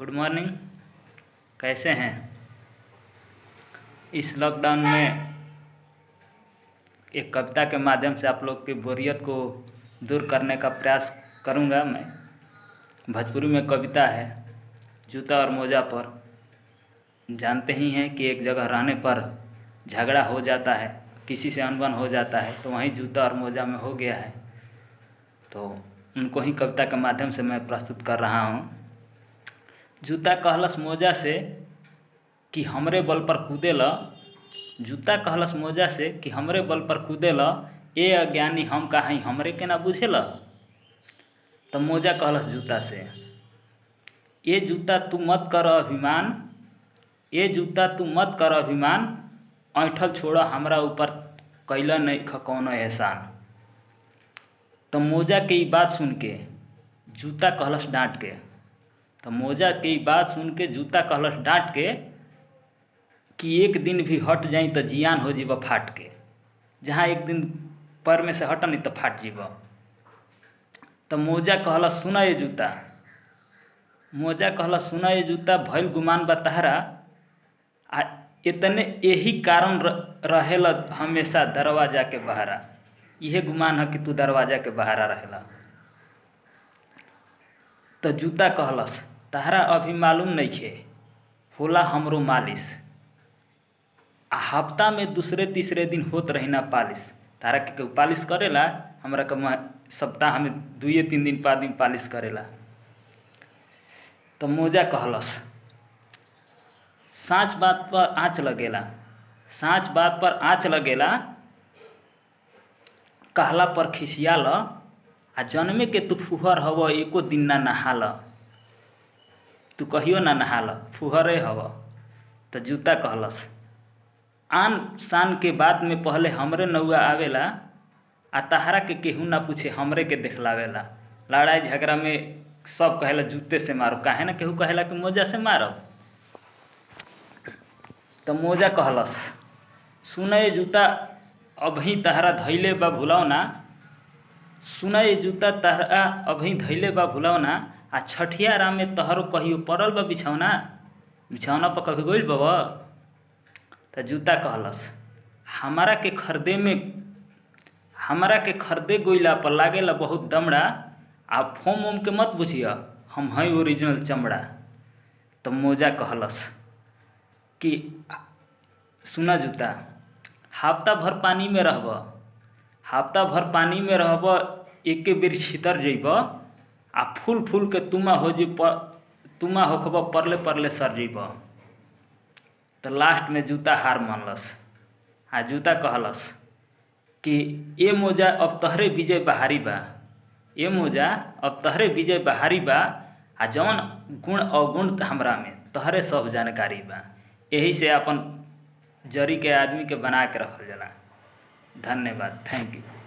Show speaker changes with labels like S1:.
S1: good morning कैसे हैं इस lockdown में एक कविता के माध्यम से आप लोग की बोरियत को दूर करने का प्रयास करूंगा मैं भोजपुरी में कविता है जूता और मोजा पर जानते ही हैं कि एक जगह रहने पर झगड़ा हो जाता है किसी से अनबन हो जाता है तो वहीं जूता और मोजा में हो गया है तो उनको ही कविता के माध्यम से मैं प्रस्तुत कर रहा हूँ जूता कहलस मोजा से कि हमरे बल पर कूदे ल जूता कहलस मोजा से कि हमरे बल पर कूदे ल ए अज्ञानी हम कहीं हमरे के ना बुझे ल तो मोजा कहलस जूता से ये जूता तू मत कर अभिमान ये जूता तू मत कर अभिमान ऐठल छोड़ हमरा ऊपर कैला नहीं ख कौनो एहसान तो मोजा के ई बात सुन के जूता कहलस डांट के तो मोजा के ई बात सुन के जूता कहलस डांट के कि एक दिन भी हट जाई तो जियान हो जीब फाट के जहाँ एक दिन पर में से हट नहीं तो फाट जीब तो मोजा कहलस सुना ये जूता मोजा कहलस सुना ये जूता भइल गुमान बताहरा आ इतने यही कारण रहेला हमेशा दरवाजा के बहरा इहे गुमान है कि तू दरवाजा के बहरा रहेला तो जूता कहलस तहरा अभी मालूम नहीं खे होला हमरो मालिश आ हफ्ता में दूसरे तीसरे दिन होत रही ना पालिश तारा के केहू पालिश करेला हमरा के सप्ताह में दुए तीन दिन पाँच दिन पालिश करेला तो मोजा कहलस साँच बात पर आँच लगेला साँच बात पर आँच लगेला कहला पर खिसिया ल आ जन्मे के तू फुहर हव एको दिन ना नहाल तू कहियो ना नहाल फुहरे हव तो जूता कहलस आन शान के बाद में पहले हमरे नौआ आवेला आ तहरा के केहू ना पूछे हमरे के देखलावेला लड़ाई झगड़ा में सब कहेला जूते से मारो काहे ना केहू कहेला कि मोजा से मारो तो मोजा कहलस सुनय जूता अभी तहरा धैले बा भुलाओ ना सुनय जूता तहरा अभी धैले बा भुलाओ ना आ छठिया राम में तहरो कहियो पड़ल बा बिछौना बिछौना पर कभी गोइल बा तो जूता कहलस हमारा के खरीदे में हमारा के खरीदे गोइला पर लागेला बहुत दमड़ा आ फोम ओम के मत बुझिया हम हैं ओरिजिनल चमड़ा तो मोजा कहलस कि सुना जूता हफ्ता भर पानी में रहब हफ्ता भर पानी में रहब एक बेर छितर जइब आ फूल फूल के तुमा हो जी तुमा होखब परले परले सर जइब तो लास्ट में जूता हार मानलस आ जूता कहलस कि ए मोजा अब तहरे विजय बहारी बा ए मोजा अब तहरे विजय बहारी बा आ जौन गुण अवगुण हमरा में तहरे सब जानकारी बा यही से अपन जरी के आदमी के बना के रखल जाला धन्यवाद थैंक यू